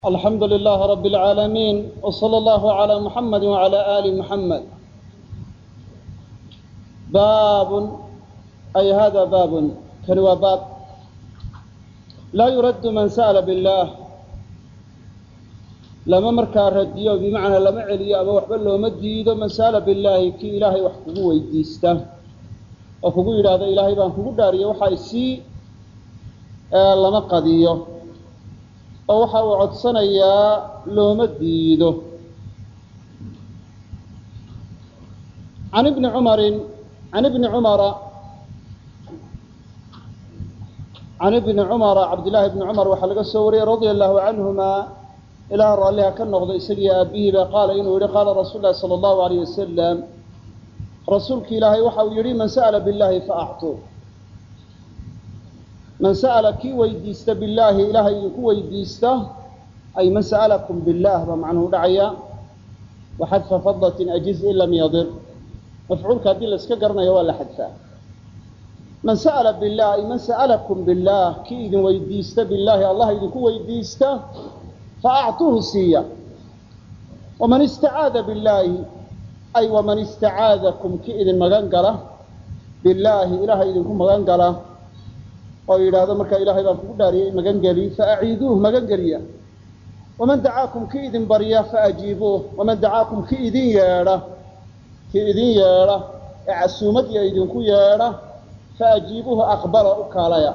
alxamdu lilaah rab اlcaalamiin wslى اllahu عlى muxamadi wعalى ali muxamed baabun ay hada baabun kani waa baab laa yuraddu man sa'la biاllaah lama markaa radiyo bimacnaa lama celiyo ama waxba looma diido man sa'la billaahi kii ilaahay wax kugu weydiista oo kugu yidhaahdo ilaahay baan kugu dhaariyo waxa isii lama qadiyo oo waxa uu codsanayaa looma diido an ibni cumarin an ibni cumara can ibni cumara cabdillaahi ibni cumar waxaa laga soo wariyey radia allahu canhuma ilaah raalliha ka noqdo isagiyo aabihiiba qaala inuu yihi qaala rasuul lahi sala allahu alayh wasalam rasuulki ilaahay waxa uu yihi man sa'la billahi faactuu man sa'ala kii weydiista billaahi ilaahay idinku weydiista ay man sa'alakum billaah baa macnuhu dhacaya wa xadfa fadlatin ajiz in lam yadir mafcuulka haddii la iska garanayo waa la xadfaa man sa'ala billah ay man sa'alakum billaah kii idin weydiista billaahi allah idinku weydiista fa actuuhu siiya waman istacaada billaahi ay waman istacaadakum kii idin magan gala billaahi ilaahay idinku magan gala oo yidhaahdo markaa ilaahay baan kugu dhaariyay magangeli faaciiduuh magangeliya waman dacaakum kii idin barya faajiibuuh waman dacaakum kii idin yeedha kii idin yeedha ee casuumadiya idinku yeedha faajiibuuhu aqbala u kaalaya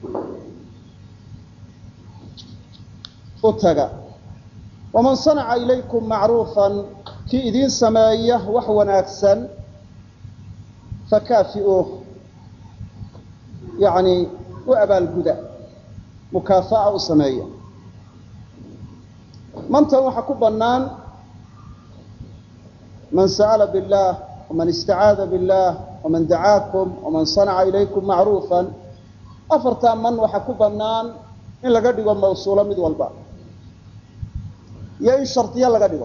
u taga waman sanaca ilaykum macruufan kii idin sameeya wax wanaagsan fakaafi'uuh yani u abaalguda mukaafa'a u sameeya mantan waxaa ku bannaan man sa'ala billaah waman istacaada billaah waman dacaakum waman sanaca ilaykum macruufan afartaa man waxaa ku bannaan in laga dhigo mawsuulo mid walba iyo in shardiyo laga dhigo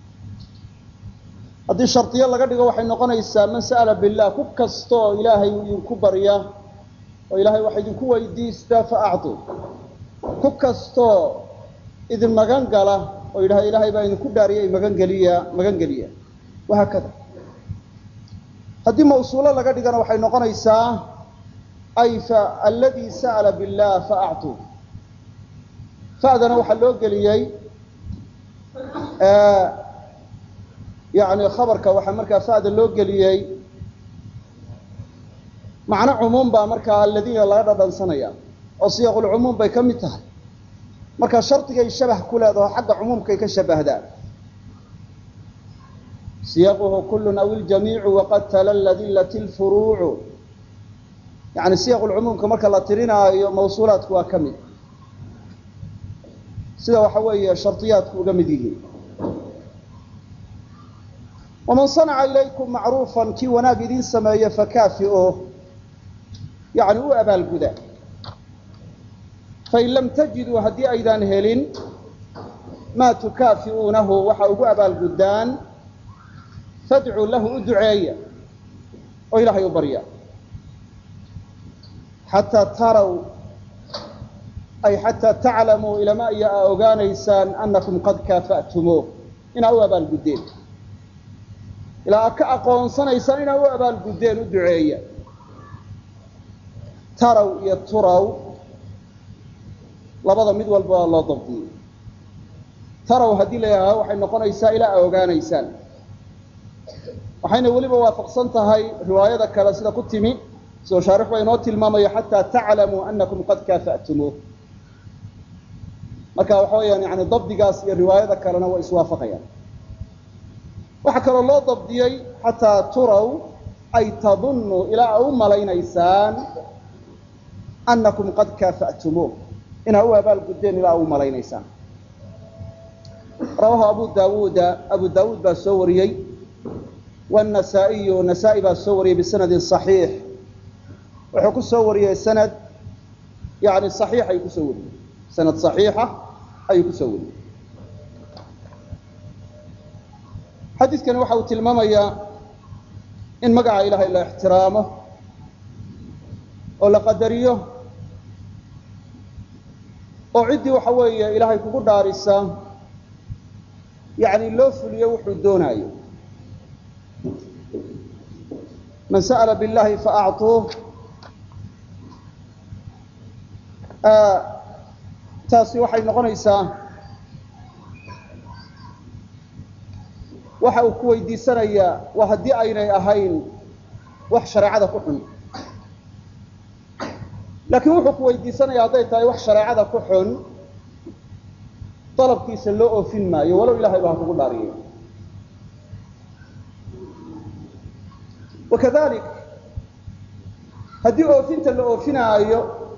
haddii shardiyo laga dhigo waxay noqonaysaa man sa'ala billaah ku kastaoo ilaahay idinku barya oo ilaahay waxa idinku weydiistaa fa actuu ku kastoo idin magan gala oo yidhahda ilaahay baa idinku dhaariyay magangeliya magangeliya wahaakada haddii mawsuulo laga dhigana waxay noqonaysaa ay fa alladii sa'ala billaah fa actuu fa'dana waxaa loo geliyey yani khabarka waxaa markaa fa'da loo geliyey macno cumuum baa markaa aladiina laga dhadhansanaya oo siyaqulcumuum bay ka mid tahay marka shardigay shabah ku leedaho xagga cumuumkay ka shabahdaan siyaquhu kullun aw iljamiicu waqad talalladillat lfuruucu yani siyaqulcumuumka marka la tirinaayo mawsuulaadku waa ka mid sida waxa weeye shardiyaadku uga mid yihiin waman sanaca ilaykum macruufan kii wanaag idin sameeya fakaafi'o yani u abaalguda fain lam tajiduu haddii aydaan helin maa tukaafi'uunahu waxa ugu abaalguddaan fadcuu lahu u duceeya oo ilaahay u barya xataa taraw ay xataa taclamuu ilama iyo aa ogaanaysaan annakum qad kaafa'tumuuh inaa u abaalguddeen ilaa aad ka aqoonsanaysaan inaa u abaalguddeen u duceeya taraw iyo turaw labada mid walba waa loo dabdiyey taraw haddii la yidhahdo waxay noqonaysaa ilaa a ogaanaysaan waxayna weliba waafaqsan tahay riwaayada kale sida ku timi sidoo shaarix baa inoo tilmaamayo xataa taclamuu anakum qad kaafa'tumuuh marka waxa weeyaan yani dabdigaas iyo riwaayada kalena waa iswaafaqayaan waxaa kaloo loo dabdiyey xataa turaw ay tadunnu ilaa a u malaynaysaan annakum qad kaafa'tumuuh inaa u abaalguddeen ilaa u malaynaysaan rawaahu abu daawuuda abu daawuud baa soo wariyey wannasaa'iyu nasaa-i baa soo wariyey bisanadin saxiix wuxuu ku soo wariyey sanad yani saxiix ayuu kusoo wariyey sanad saxiixa ayuu kusoo wariyey xadiidkani waxa uu tilmaamayaa in magaca ilaahay la ixtiraamo oo la qadariyo oo ciddii waxa weeye ilaahay kugu dhaarisa yani loo fuliyo wuxuu doonaayo man sa'la biاllahi faacطuuh taasi waxay noqonaysaa waxa uu ku weydiisanayaa waa haddii aynay ahayn wax shareecada ku xun laakiin wuxuu ku weydiisanaya hadday tahay wax shareecada ku xun dalabkiisa loo oofin maayo walow ilahay baa ha kugu dhaariyay wakadalik haddii oofinta la oofinaayo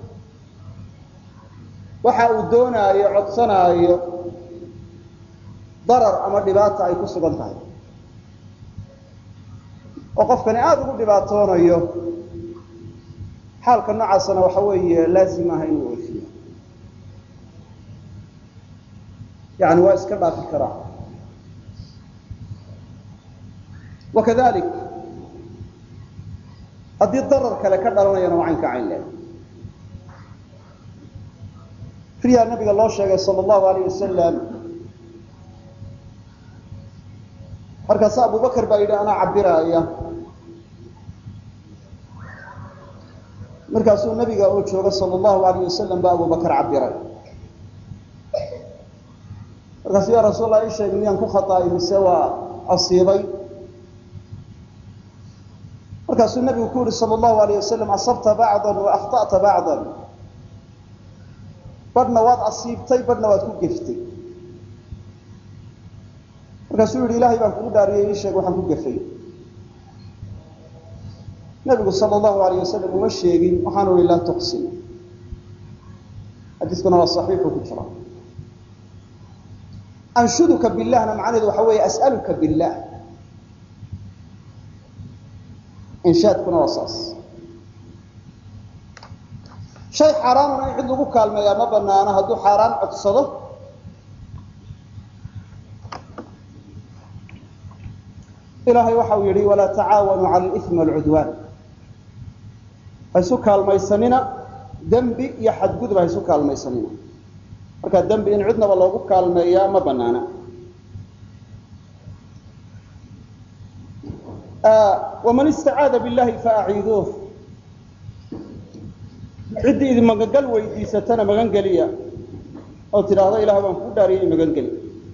waxa uu doonaayo codsanaayo darar ama dhibaata ay ku sugan tahay oo qofkani aada ugu dhibaatoonayo xaalka noocaasana waxa weeye laazim aha inuu oofiyo yani waa iska dhaafi karaa wakadalik haddii darar kale ka dhalanayana waa caynka cayn leh riyaa nabiga loo sheegay sal allahu alayh wasalam markaase abubakar baa yidhi anaa cabiraaya markaasuu nabiga oo jooga sal allahu alayh wasalam baa abubakar cabiray markaasu ya rasuul allah ii sheeg miyaan ku khaطaay mise waa asiibay markaasuu nabigu ku yihi sal allahu alayh wasalam asabta bacda wa akhta'ta bacda badhna waad asiibtay badhna waad ku geftay markaasuu yihi ilahay baan kugu dhaariyay ii sheeg waxaan ku gefay nabigu sal allahu alayh wasalam uma sheegin waxaanu ihi laa tuqsin xadiiskuna waa saxiixu ku jira anshuduka billahna macnaheedu waxa weeye as'aluka billah inshaadkuna waa saas shay xaaraanuna in cid lagu kaalmeeyaa ma banaano hadduu xaaraan codsado ilaahay waxa uu yihi walaa tacaawanuu cala alimi walcudwaan ha isu kaalmaysanina dembi iyo xadgudub ha isu kaalmaysanina marka dembi in cidnaba loogu kaalmeeyaa ma banaana waman istacaada billahi faaciiduuh ciddii idin magangal weydiisatana magan geliya oo tidhaahdo ilaah baan kuu dhaariyay magan geli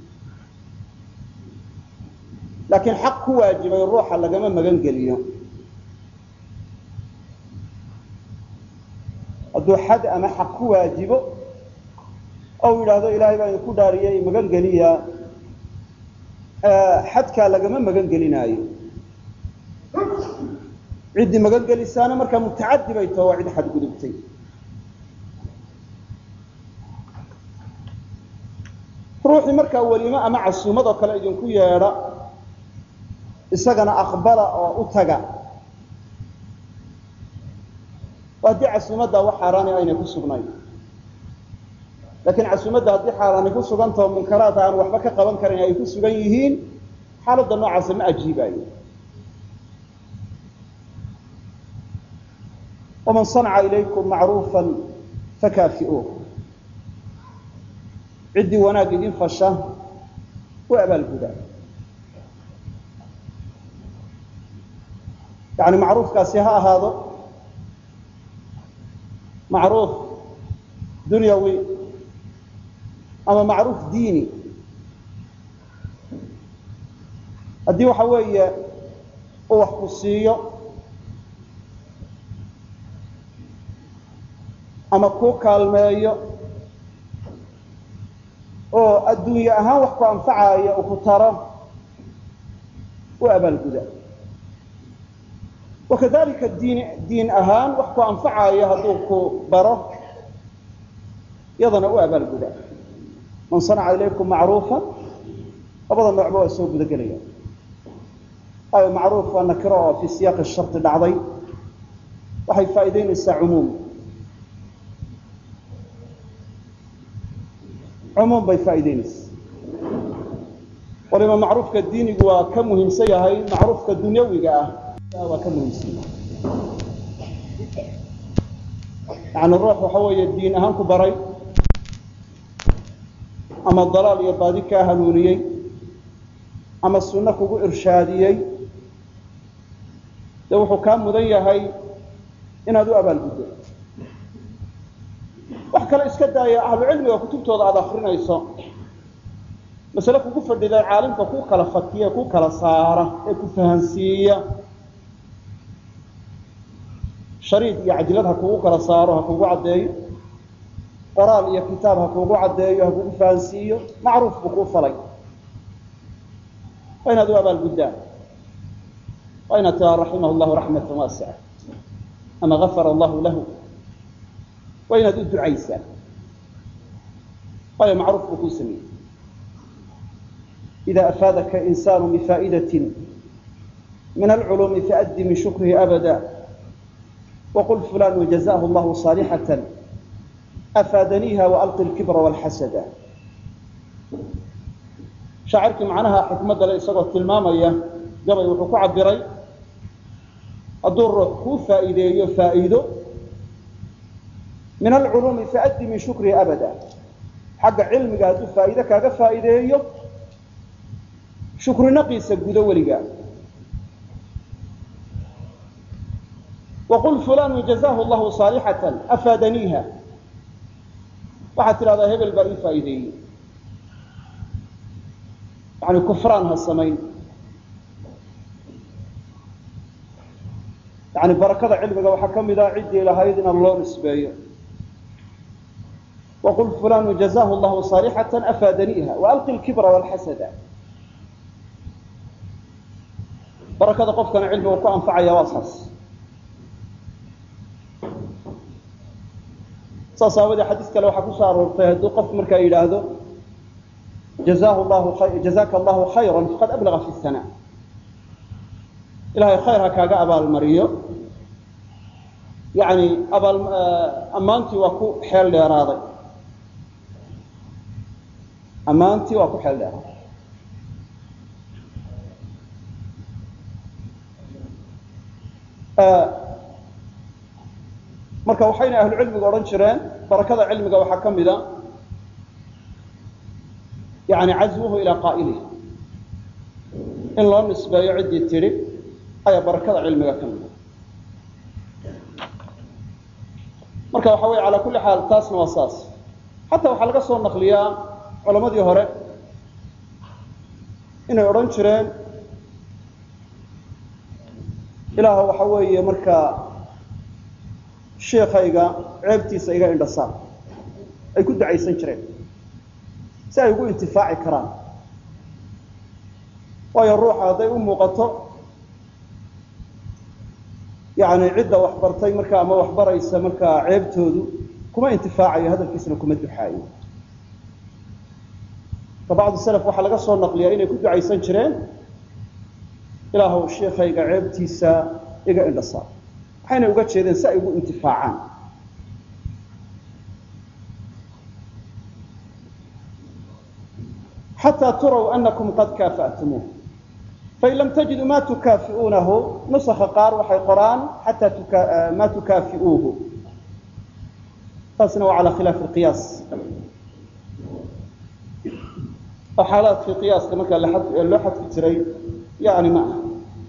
laakiin xaq ku waajibay ruuxa lagama magan geliyo hadduu xad ama xaq ku waajibo ou yidhaahdo ilaahay baa idinku dhaariyay magan geliya xadkaa lagama magan gelinaayo ciddii magan gelisaana markaa mutacadi bay taho waa cid xadgudubtay ruuxii markaa welimo ama casuumad oo kale idinku yeedha isagana aqbala oo u taga haddii casuumaddaa wax xaaraani aynay ku sugnayn laakiin casuumadda haddii xaaraani ku sugantao munkaraad aan waxba ka qaban karin ay ku sugan yihiin xaaladda noocaasa ma ajiibaayo waman sanca ilaykum macruufa fakaafi'uuh ciddii wanaag idin fasha u abaalgudaa yani macruufkaasi ha ahaado macruuf dunyawi ama macruuf diini haddii waxa weeye uu wax ku siiyo ama kuu kaalmeeyo oo adduunye ahaan wax ku anfacaayo uu ku taro u abaalguda wakadalika diin diin ahaan wax ku anfacaayo hadduu ku baro yadana u abaalguda man sanaca ilaykum macruufa labada noocba waa soo guda gelaya ayo macruuf waa nakiro oo fii siyaaqi shardi dhacday waxay faa'iideynaysaa cumuum cumuum bay faa'iideynaysaa waliba macruufka diinigu waa ka muhiimsan yahay macruufka dunyawiga ah waa ka muhiimsan yahay yani ruux waxa weeye diin ahaan ku baray ama dalaal iyo baadi kaa hanuuniyey ama sunno kugu irshaadiyey dee wuxuu kaa mudan yahay inaad u abaalguddo wax kale iska daaya ahlucilmiga kutubtooda aada akrinayso masale kugu fadhida caalimka ku kala fatiya ku kala saara ee ku fahansiiya shariid iyo cajilad ha kugu kala saaro ha kugu caddeeyo qoraal iyo kitaab ha kugu caddeeyo ha kugu fahansiiyo macruuf buu kuu falay waa inaad u abaalguddaan waa inaad tiraa raximah llahu raxmatan waasica ama gafara allahu lahu waa inaad u ducaysaa waayo macruuf buu kuu sameeyey ida afaadaka insaanu bifaa'idatin min alculuumi faaddi min shukrihi abada waqul fulanu jazahu llahu saalixatan afaadaniiha waalqi lkibra walxasada shaacirkii macnaha xikmadda le isagoo tilmaamaya gabay wuxuu ku cabiray hadduu ruux kuu faa'iideeyo faa'iido min alculuumi faaddi min shukrihi abada xagga cilmiga hadduu faa'iide kaaga faa'iideeyo shukri naqiisa gudo weligaa waqul fulanu jazahu llahu saalixatan afaadaniiha waxaad tidhahdaa hebel baa ii faa'iideeyey yani kufraan ha samayn yani barakada cilmiga waxaa ka mid ah ciddii lahayd inaan loo nisbeeyo waqul fulanu jazahu llahu saalixatan afaadaniiha waalqi lkibra walxasada barakada qofkana cilmigu ku anfacaya waa saas saas aawadee xadiis kale waxaa kusoo aroortay hadduu qof markaa yidhaahdo jazahu llahu jazaka allahu khayra faqad ablaga fi sana ilahay khayr ha kaaga abaalmariyo yani abaal ammaantii waa ku xeel dheeraaday ammaantii waa ku xeel dheeraaday marka waxayna ahlu cilmigu odhan jireen barakada cilmiga waxaa ka mida yani cazwuhu ilaa qaa'ilih in loo nisbeeyo ciddii tidhi ayaa barakada cilmiga ka mida marka waxa weye calaa kulli xaal taasna waa saas xataa waxaa laga soo naqliyaa culamadii hore inay odhan jireen ilaah waxa weeye markaa sheikayga ceebtiisa iga indhasaar ay ku ducaysan jireen si ay ugu intifaaci karaan waayo ruuxa hadday u muuqato yani cidda waxbartay markaa ama waxbaraysa markaa ceebtoodu kuma intifaacayo hadalkiisna kuma duxaayo ka bacdu salaf waxaa laga soo naqliyaa inay ku ducaysan jireen ilaahw sheikayga ceebtiisa iga indhasaar waxayna uga jeedeen si ay ugu intifaacaan xataa turaw anakum qad kaafa'tumuuh fain lam tajiduu ma tukaafi'uunahu nusaka qaar waxay qoraan xataa ma tukaafi'uuhu taasna waa calaa khilaafi qiyaas oo xaalaadkii qiyaaska markaa loo xadfi jiray yani ma aha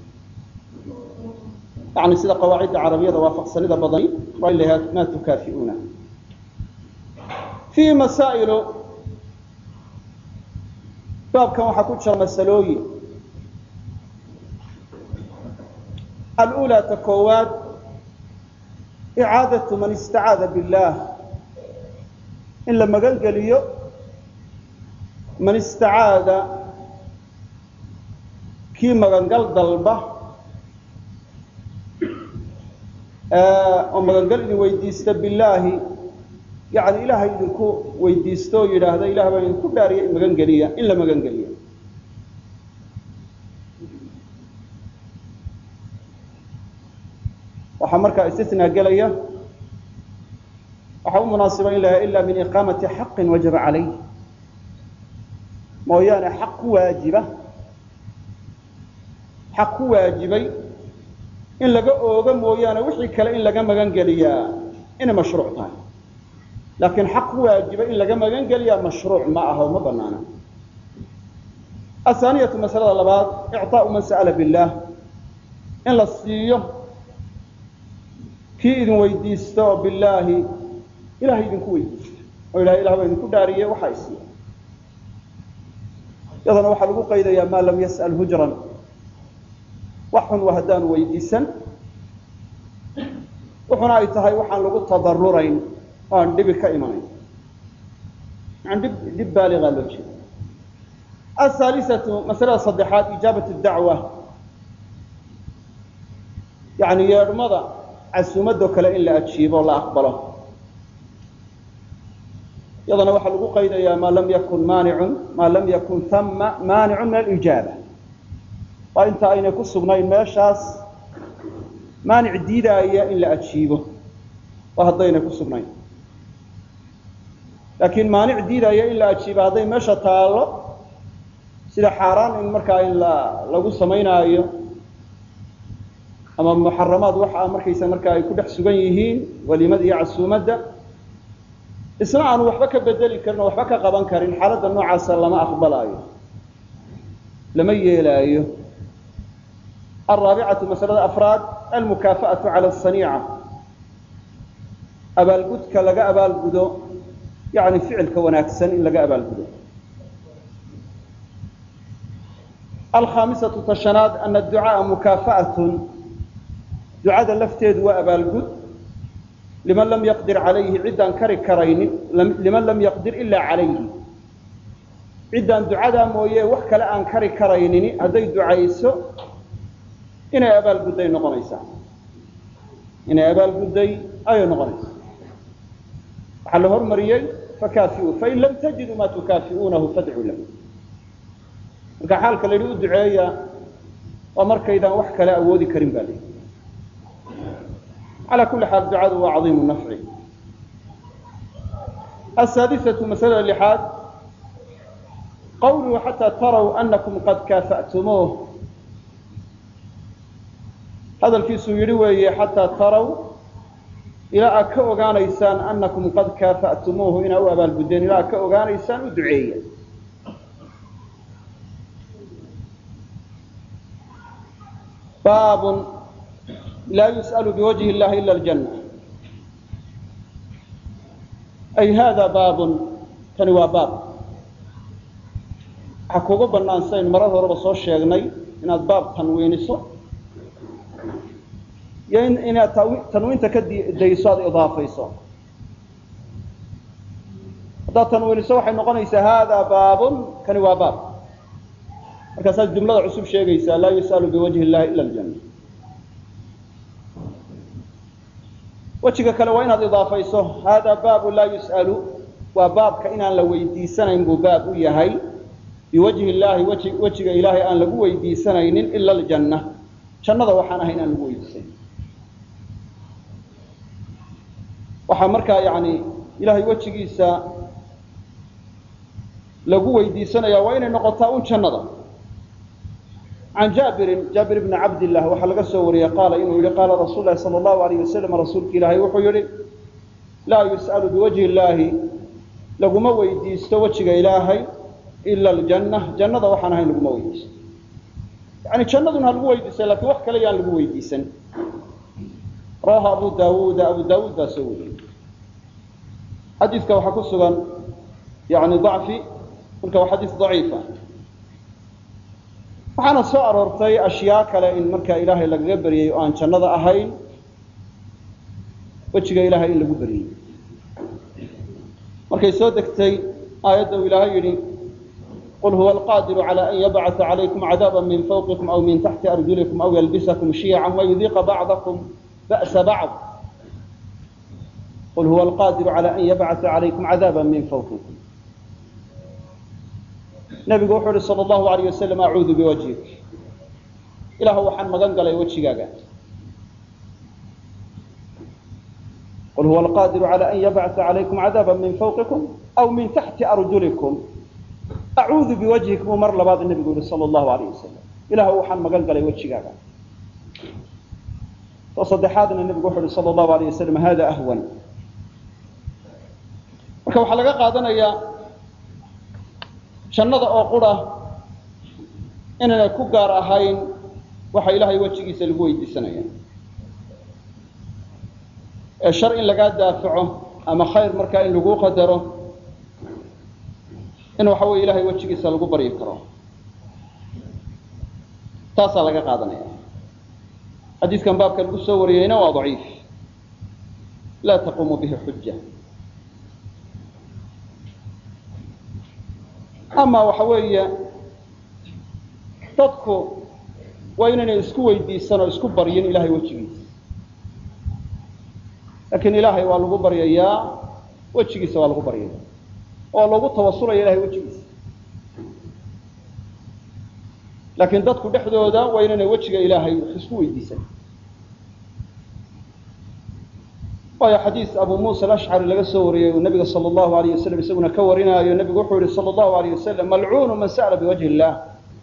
yani sida qawaacidda carabiyada waafaqsanida badani waa in la yihahdo ma tukaafi'uuna fiihi masaa'ilu baabkan waxaa ku jira masalooyin alأulى ta koowaad icaadaةu man istacaada biاllah in la magan geliyo man istacaada kii magangal dalba oo magangal idin weydiista bilaahi yani ilaahay idinku weydiisto oo yidhaahda ilah baan idinku dhaariya magan geliya in la magan geliyo waxaa markaa istisnaa gelaya waxaa u munaasiba in la ila min iqaamati xaqin wajaba calayh mooyaane xaq ku waajiba xaq ku waajibay in laga oogo mooyaane wixii kale in laga magan geliyaa inay mashruuc tahay laakiin xaq ku waajiba in laga magan geliyaa mashruuc ma aha oo ma banaana ahaaniyatu masalada labaad icطaau man sa'ala billaah in la siiyo kii idin weydiista oo bilaahi ilahay idinku weydiista oo ilahay ilah baa idinku dhaariye waxaa isiiya yadana waxaa lagu qaydayaa maa lam yas'al hujran wax xun waa haddaanu weydiisan wuxuna ay tahay waxaan lagu tadarurayn oo aan dhibi ka imanayn yani dhib dhib baaligaa loo jeeda ahaalisatu masalada saddexaad ijaabat dacwa yani yeedhmada casuumadoo kale in la ajiibo o la aqbalo yadana waxaa lagu qaydayaa maa lam yakun maanicun maa lam yakun hama maanicun min alijaaba waa inta aynay ku sugnayn meeshaas maanic diidaaya in la ajiibo waa haddaynay ku sugnayn laakiin maanic diidaya in la ajiibo hadday meesha taallo sida xaaraan in markaa in la lagu samaynaayo ama muxaramaad waxa markaysa markaa ay ku dhex sugan yihiin walimada iyo casuumadda isna aanu waxba ka bedeli karin oo waxba ka qaban karin xaaladda noocaasa lama aqbalaayo lama yeelaayo alraabicatu masalada afraad almukaafa'atu cala asaniica abaalgudka laga abaalgudo yani ficilka wanaagsan in laga abaalgudo alkhaamisatu tashanaad ana ducaaa mukaafa'atun ducada lafteedu waa abaalgud liman lam yaqdir calayhi ciddaan kari karaynin liman lam yaqdir ilaa calayhi ciddaan ducadaa mooye wax kale aan kari karaynini hadday ducayso inay abaalgudday noqonaysaa inay abaalgudday ayay noqonaysaa waxaa la hormariyey fakaafiuu fain lam tajiduu maa tukaafi'uunahu fadcuu lahu marka xaalka la yidhi u duceeya waa markaydaan wax kale awoodi karin ba la yidhi على كل حال duعadu waa caظيم النفع السادسة مسألة لحاad qwlه حتى تروا أنكم قad كافأتموه hadalkiisuu yihi weeye حatىa تروا ilaa aad ka ogaanaysaan أنكم qad كافأتموه inaa u abaalgudeen ilaa ad ka ogaanaysaan u duceeya bab laa yus'al biwajhi اllahi ila aljanna ay hada baabun kani waa baab waxaa kuga bannaan saynu marar horeba soo sheegnay inaad baab tanwiiniso iyo inaad tanwiinta ka dayso aada idaafayso haddaad tanwiiniso waxay noqonaysaa hada baabun kani waa baab markaasaad jumlada cusub sheegaysaa laa yus'alu biwajhi اllahi ila aljanna wejiga kale waa inaad idaafayso hada baabu laa yus'alu waa baabka inaan la weydiisanayn buu baab u yahay biwajhi illaahi wji wejiga ilaahay aan lagu weydiisanaynin ila aljanna jannada waxaan ahay inaan lagu weydiisayn waxaa markaa yani ilahay wejigiisa lagu weydiisanaya waa inay noqotaa un jannada can jaabirin jaabir bni cabdillah waxaa laga soo wariyey qaala inuu yihi qaala rasuul lahi sala allahu alayh wasalam rasuulka ilaahay wuxuu yihi laa yus'alu biwajhi illaahi laguma weydiisto wejiga ilaahay ila aljanna jannada waxaan ahayn laguma weydiisto yani jannaduna ha lagu weydiisay lakin wax kale yaan lagu weydiisan rawaha abu daawuuda abu daawuud baa soo wariyey xadiidka waxaa ku sugan yani dacfi marka waa xadiis daciifa waxaana soo aroortay ashyaa kale in markaa ilaahay lagaga beryay oo aan jannada ahayn wejiga ilaahay in lagu beryey markay soo degtay aayadda uu ilaahay yidhi qul huwa alqaadiru calى an yabcثa calaykum cadaaba min fawqikum aw min taxti arjulikum aw yalbisakum shiyaca wayudiiqa bacdakum ba'sa bacd qul huwa alqaadiru calى an yabcثa calaykum cadaaba min fawqikum nabigu wuxuu yihi sal allahu alayh wasalam acuudu biwajhik ilaahu waxaan magan galay wejigaaga qul huwa alqaadiru calى an yabcثa calaykum cadaaba min fawqikum aw min taxti arjulikum acuudu biwajhik buu mar labaad nabigu yihi sal allahu alayh wasalam ilaahu waxaan magan galay wejigaaga to saddexaadna nabigu wuxu uhi sal allahu alayh wasalam hada ahwan marka waxaa laga qaadanayaa jannada oo qura inaynay ku gaar ahayn waxa ilaahay wejigiisa lagu weydiisanaya ee shar in lagaa daafaco ama khayr markaa in lagu qadaro in waxa weye ilahay wejigiisa lagu baryi karo taasaa laga qaadanaya xadiiskan baabka lagu soo wariyeyna waa daciif laa taquumu bihi xuja ama waxa weeye dadku waa inaynay isku weydiisan oo isku baryin ilahay wejigiisa laakiin ilaahay waa lagu baryayaa wejigiisa waa lagu baryaya oo lagu tawasulaya ilahay wejigiisa laakiin dadku dhexdooda waa inaynay wejiga ilaahay wax isku weydiisan waayo xadiis abu muusa alashcari laga soo wariyey uu nabiga sala allahu alayh wasalam isaguna ka warinaayo nebigu wuxuu yihi sala allahu alayh wasalam malcuunu man sa'la biwajhi illah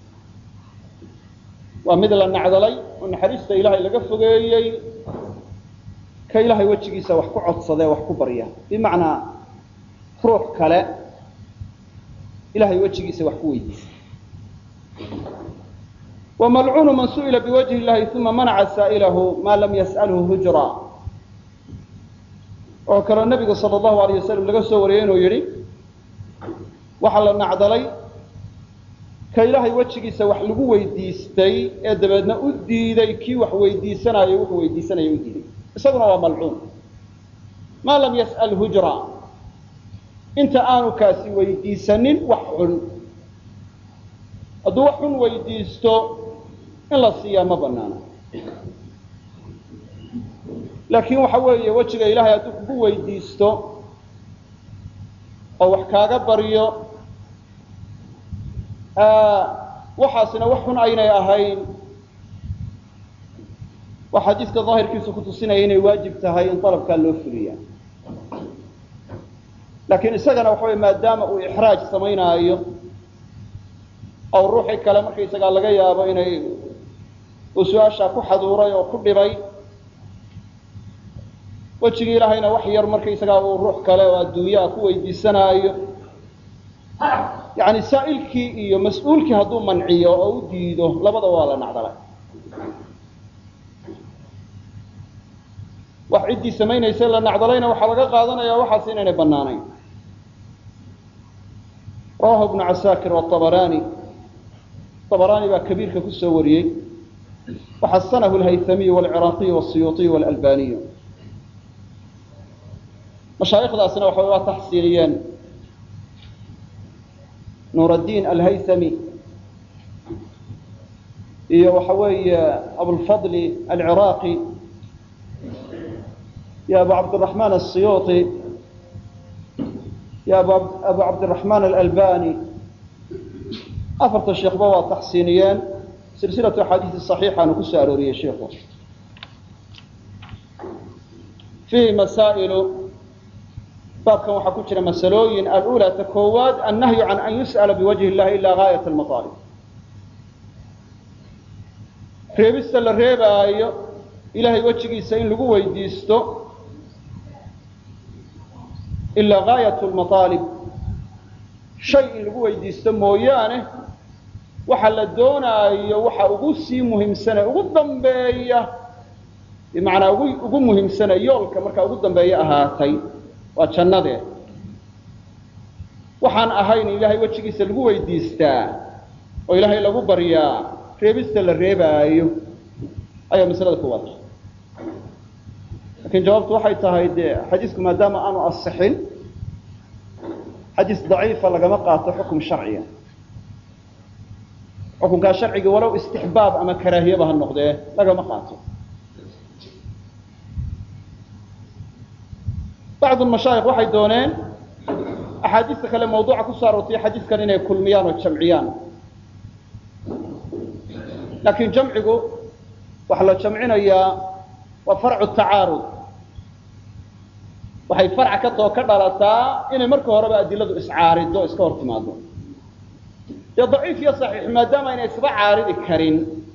waa mid la nacdalay oo naxariista ilaahay laga fogeeyey ka ilaahay wejigiisa wax ku codsadee wax ku barya bimacnaa ruux kale ilahay wejigiisa wax ku weydiisa wamalcuunu man su'ila biwajhi illahi uma manaca saa'ilahu maa lam yas'alhu hujra oo kaleo nebiga sala allahu alayh wasalam laga soo wariyey inuu yidhi waxaa la nacdalay ka ilaahay wejigiisa wax lagu weydiistay ee dabeedna u diiday kii wax weydiisanaayo wuxuu weydiisanaya u diiday isaguna waa malcuun maa lam yas'al hujra inta aanu kaasi weydiisanin wax xun hadduu wax xun weydiisto in la siiyaa ma banaana laakiin waxa weeye wejiga ilaahay hadduu kugu weydiisto oo wax kaaga baryo waxaasina wax xun aynay ahayn waa xadiiska daahirkiisu kutusinaya inay waajib tahay in dalabkaa loo fuliya laakiin isagana waxa wey maadaama uu ixraaj samaynaayo oo ruuxii kale markaysagaa laga yaabo inay uu su-aashaa ku xaduuray oo ku dhibay wejigii ilaahayna wax yar markaysagaa uu ruux kale oo adduunyaha ku weydiisanaayo yani saa'ilkii iyo mas-uulkii hadduu manciyo oo u diido labadaba waa la nacdalay wax ciddii samaynaysa la nacdalayna waxaa laga qaadanaya waxaas inaynay banaanayn rawahu ibnu casaakir waabaraani abaraani baa kabiirka kusoo wariyey waxasanahu lhaythamiyu walciraaqiyu wasiyuuطiyu walalbaniyu mashaayikhdaasina waxa waa taxsiiniyeen nuur addiin alhaythami iyo waxa weeye abulfadli alciraaqi iyo abu cabdiraxmaan asiyuuطi iyo abu cabdiraxmaan alalbani afarta sheekhba waa taxsiiniyeen silsilatu axaadiisi صaxiixaanu ku soo arooriyey sheikhu fiihi masaa'ilu baabkan waxaa ku jira masalooyin alula ta koowaad annahyu can an yus'ala biwajhi illahi ila gaayat almaطaalib reebista la reebaayo ilahay wejigiisa in lagu weydiisto ilaa gaayat lmaطaalib shay in lagu weydiisto mooyaane waxa la doonaayo waxa ugu sii muhiimsane ugu dambeeya bimacnaa ugu ugu muhiimsane yoolka markaa ugu dambeeya ahaatay waa jannadee waxaan ahayn ilaahay wejigiisa lagu weydiistaa oo ilaahay lagu baryaa reebista la reebaayo ayaa masalada ku wada lakiin jawaabtu waxay tahay dee xadiisku maadaama aanu asixin xadiis daciifa lagama qaato xukum sharciga xukunkaa sharciga walow istixbaab ama karaahiyaba ha noqdee lagama qaato bacdu mashaayikh waxay dooneen axaadiista kale mawduuca ku soo aroortay xadiiskan inay kulmiyaan oo jamciyaan laakiin jamcigu waxaa la jamcinayaa waa farcu tacaarud waxay farca ka too ka dhalataa inay marka horeba adiladu iscaarido iska hor timaado dee daciif iyo saxiix maadaama aynay isba caaridi karin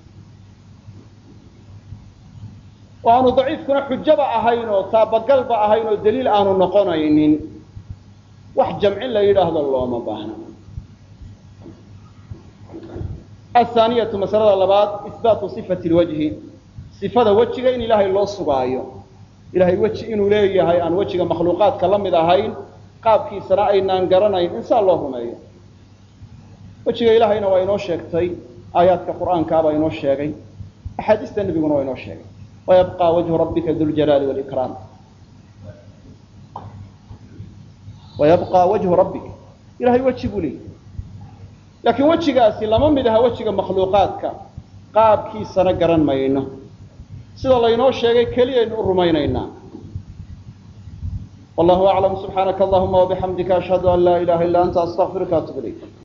oo aanu daciifkuna xujaba ahayn oo taabagalba ahayn oo daliil aanu noqonaynin wax jamcin la yidhaahdo looma baahna athaaniyatu masalada labaad ihbaatu sifati lwajhi sifada wejiga in ilaahay loo sugaayo ilahay weji inuu leeyahay aan wejiga makhluuqaadka la mid ahayn qaabkiisana aynaan garanayn insaa loo rumeeyo wejiga ilaahayna waa inoo sheegtay aayaadka qur'aankaabaa inoo sheegay axaadiista nebiguna waa inoo sheegay wayabqa wajhu rabbika duljalaali walikraam wayabqa wajhu rabbika ilahay weji buu leeyahy laakiin wejigaasi lama mid aha wejiga makhluuqaadka qaabkiisana garan mayno sida laynoo sheegay keliyaynu u rumaynaynaa wallahu aclam subxaanaka allahuma wabixamdika ashhadu an laa ilaha illa anta astaqfiruka atub ilayk